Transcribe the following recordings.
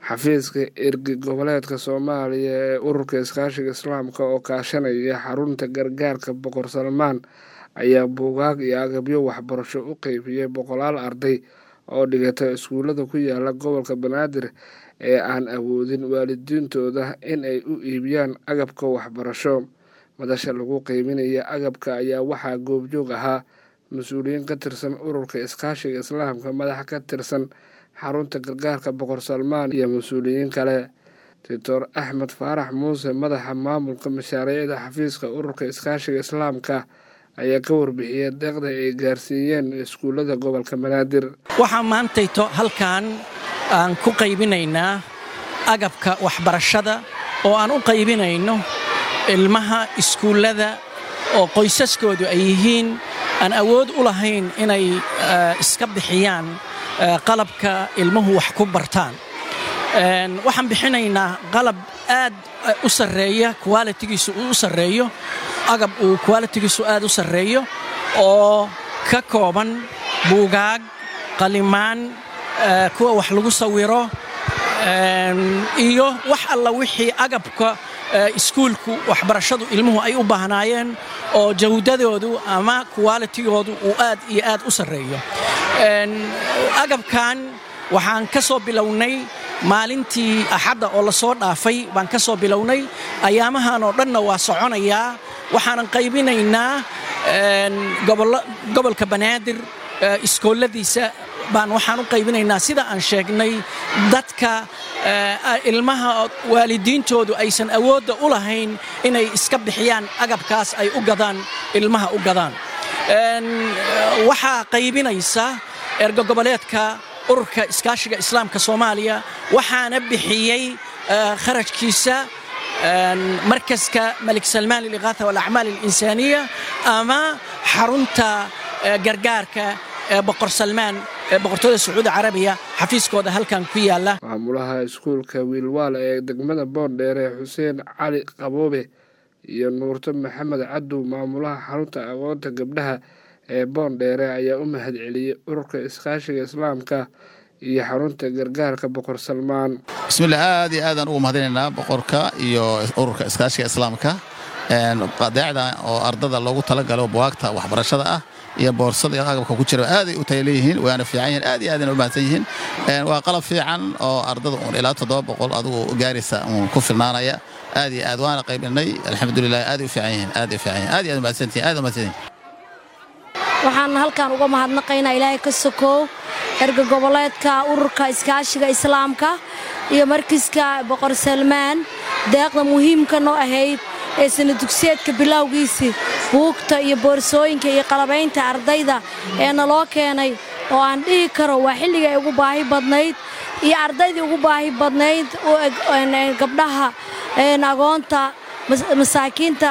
xafiiska ergi goboleedka soomaaliya ee ururka iskaashiga islaamka oo kaashanaya xarunta gargaarka boqor salmaan ayaa buugaag iyo agabyo waxbarasho u qeybiyey boqolaal arday oo dhigata iskuulada ku yaala gobolka banaadir ee aan awoodin waalidiintooda in ay u iibiyaan agabka waxbarasho madasha lagu qeybinaya agabka ayaa waxaa goobjoog ahaa mas-uuliyiin ka tirsan ururka iskaashiga islaamka madax ka tirsan xarunta gargaarka boqor salmaan iyo mas-uuliyiin kale doctor axmed faarax muuse madaxa maamulka mashaariicda xafiiska ururka iskaashiga islaamka ayaa ka warbixiyay deeqda ay gaarsiiyeen iskuullada gobolka banaadir waxaa maantayto halkan aan ku qaybinaynaa agabka waxbarashada oo aan u qaybinayno ilmaha iskuullada oo qoysaskoodu ay yihiin aan awood u lahayn inay iska bixiyaan qalabka ilmuhu wax ku bartaan waxaan bixinaynaa qalab aad u sarreeya qualitigiisu uu u sarreeyo agab uu qualitigiisu aad u sarreeyo oo ka kooban buugaag qalimaan kuwa wax lagu sawiro iyo wax alla wixii agabka iskuulku waxbarashadu ilmuhu ay u baahnaayeen oo jawdadoodu ama qualitigoodu uu aad iyo aad u sarreeyo agabkan waxaan ka soo bilownay maalintii axadda oo la soo dhaafay baan ka soo bilownay ayaamahan oo dhanna waa soconayaa waxaanan qaybinaynaa gobolka banaadir iskooladiisa baan waxaan u qaybinaynaa sida aan sheegnay dadka ilmaha waalidiintoodu aysan awoodda u lahayn inay iska bixiyaan agabkaas ay u gadaan ilmaha u gadaan waxaa qaybinaysa ergo goboleedka ururka iskaashiga islaamka soomaaliya waxaana bixiyey kharajkiisa markaska malik salmaan liliqaatha walacmaal alinsaaniya ama xarunta gargaarka ee boqor salmaan ee boqortooyada sacuudi carabiya xafiiskooda halkan ku yaala maamulaha iskuulka wiilwaal ee degmada boondheere xuseen cali qaboobe iyo nuurto maxamed cadow maamulaha xarunta aqoonta gabdhaha ee boondheere ayaa u mahad celiyey ururka iskaashiga islaamka iyo xarunta gargaarka boqor salmaan bismillah aad iyo aadaan ugu mahadinaynaa boqorka iyo ururka iskaashiga islaamka qadeecda oo ardada loogu talagalo buwaagta waxbarashada ah iyo boorsada iyo agabka ku jira aaday u taya leeyihiin waana fiican yihiin aad iyo aadayna u mahadsan yihiin waa qalab fiican oo ardada uun ilaa toddoba boqol adigu gaaraysa uun ku filnaanaya aad iyo aad waana qaybinay alxamdulilah aaday u fiican yihiin aaday u fiican yihiin aad iyo aad mahadsantihin aad mahadsan yihin waxaan halkan uga mahadnaqaynaa ilaahay ka sokow erga goboleedka ururka iskaashiga islaamka iyo markiska boqor salmaan deeqda muhiimka noo ahayd ee sanadugsiyeedka bilowgiisii buugta iyo boorsooyinka iyo qalabaynta ardayda ee naloo keenay oo aan dhihi karo waa xilliga ay ugu baahi badnayd iyo ardaydii ugu baahi badnayd gabdhaha agoonta masaakiinta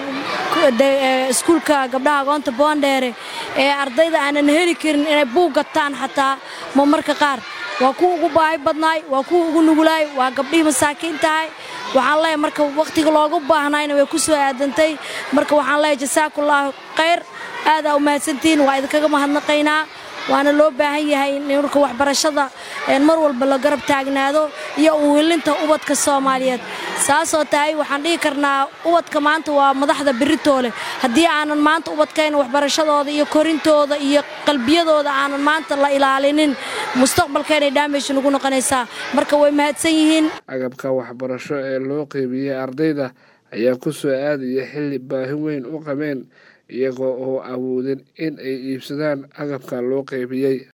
ee iskuulka gabdhaha agoonta boondheere ee ardayda aanan heli karin inay buug gataan xataa ma marka qaar waa kuwa ugu baahi badnaay waa kuwa ugu nugulaay waa gabdhihii masaakiintahay waxaan leeyahay marka wakhtiga loogu baahnayna way ku soo aadantay marka waxaan leeyahay jasaakullaahu khayr aadaa u mahadsantihiin waa idinkaga mahadnaqaynaa waana loo baahan yahay in ururka waxbarashada mar walba la garab taagnaado iyo uwilinta ubadka soomaaliyeed saasoo tahay waxaan dhihi karnaa ubadka maanta waa madaxda beritoole haddii aanan maanta ubadkayna waxbarashadooda iyo korintooda iyo qalbiyadooda aanan maanta la ilaalinin mustaqbalkeenay dhaameysh nugu noqonaysaa marka way mahadsan yihiin agabka waxbarasho ee loo qeybiyey ardayda ayaa ku soo aadaya xilli baahi weyn u qabeen iyagoo oo awoodin in ay iibsadaan agabka loo qeybiyey